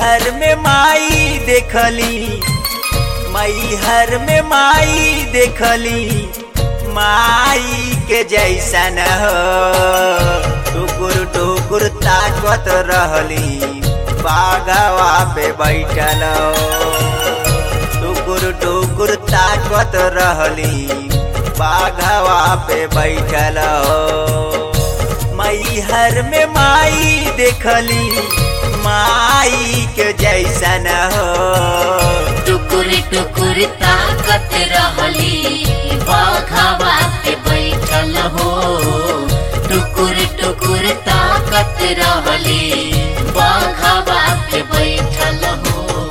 मैहर में माई देखली मैहर में माई देखली माई के जैसन हो टुकुर टुकुर ताकत रहली बागवा पे बैठल हो टुकुर टुकुर ताकत रहली बाघवा पे बैठल हो मैहर में माई देखली माई के जैसन हो टुकुर टुकुर ताकत रहली बाघावा पे बैठल हो टुकुर टुकुर ताकत रहली बाघावा पे बैठल हो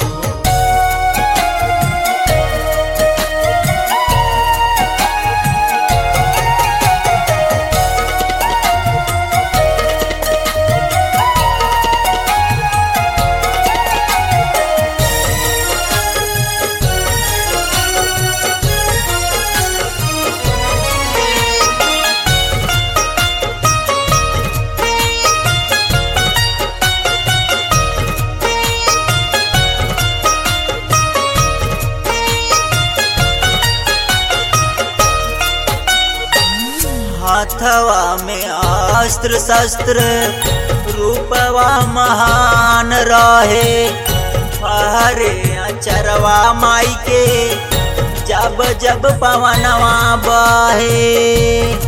हाथवा में अस्त्र शस्त्र रूपवा महान रहे हरे अचरवा माई के जब जब पवनवा बहे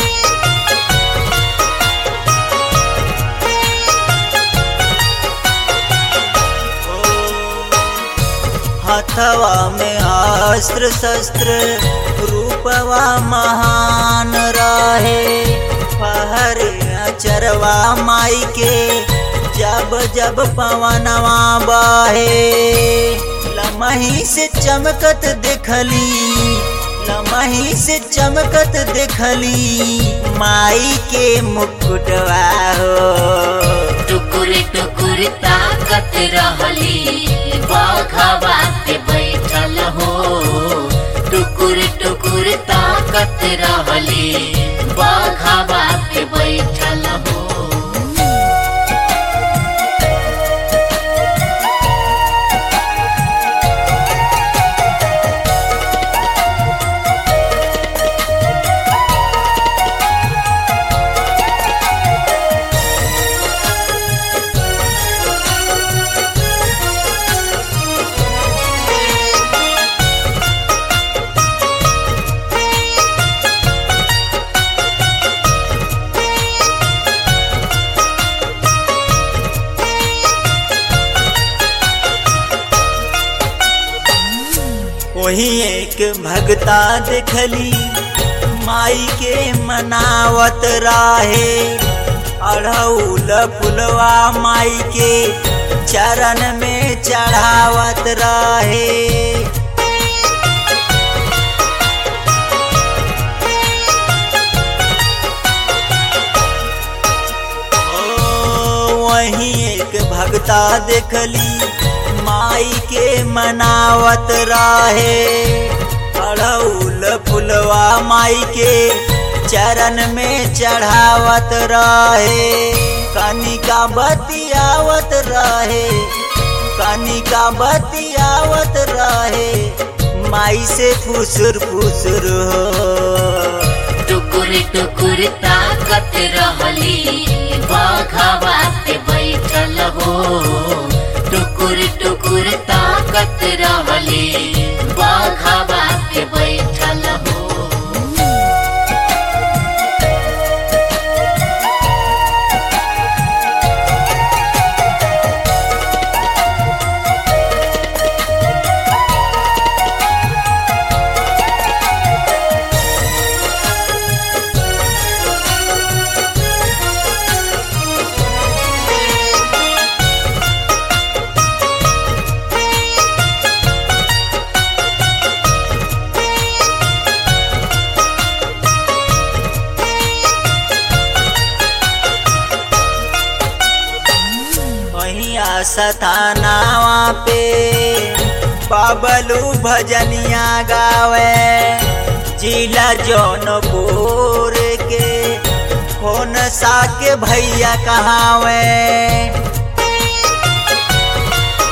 हथवा में अस्त्र शस्त्र रूपवा महान रहे फहर अचरवा माई के जब जब पवनवा बहे लमही से चमकत देखली लमही से चमकत देखली माई के मुकुटवा हो टुकुर टुकुर ताकत रहली बाघावा पे बैठल हो टुकुर टुकुर ताकत रहली बाघावा पे बैठल हो वही एक भगता देखली माई के मनावत राहे अढ़ौल फुलवा माई के चरण में चढ़ावत रहे ओ, वहीं एक भगता देखली माई के मनावत रहे अड़ौल फुलवा माई के चरण में चढ़ावत रहे कनिका बतियावत रहे कनिका बतियावत रहे माई से फुसुर फुसुर हो टुकुर टुकुर ताकत रहली बाघावा पे बैठल हो टुकुर टुकुर ताकत रहली बाघावा पे बैठल हो सथानावा पे बाबलू भजनिया गावे जिला जौनपुर के कौन सा के भैया कहावे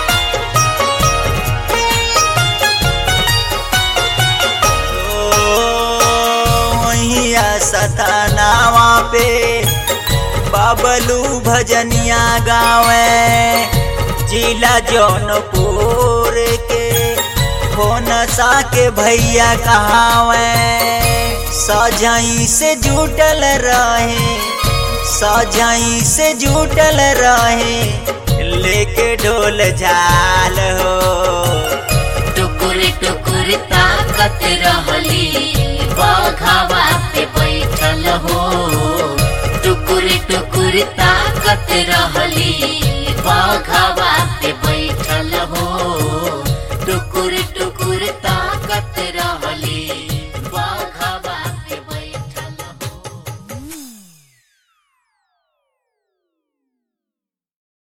पे बाबलू भजनिया गावे जिला जौनपुर के होनसा के भैया कहावे सजाई से जुटल रहे सजाई से जुटल रहे लेके ढोल झाल हो टुकुर टुकुर ताकत रहली बघावा पे बैठल हो टुकुर टुकुर ताकत रहली बघावा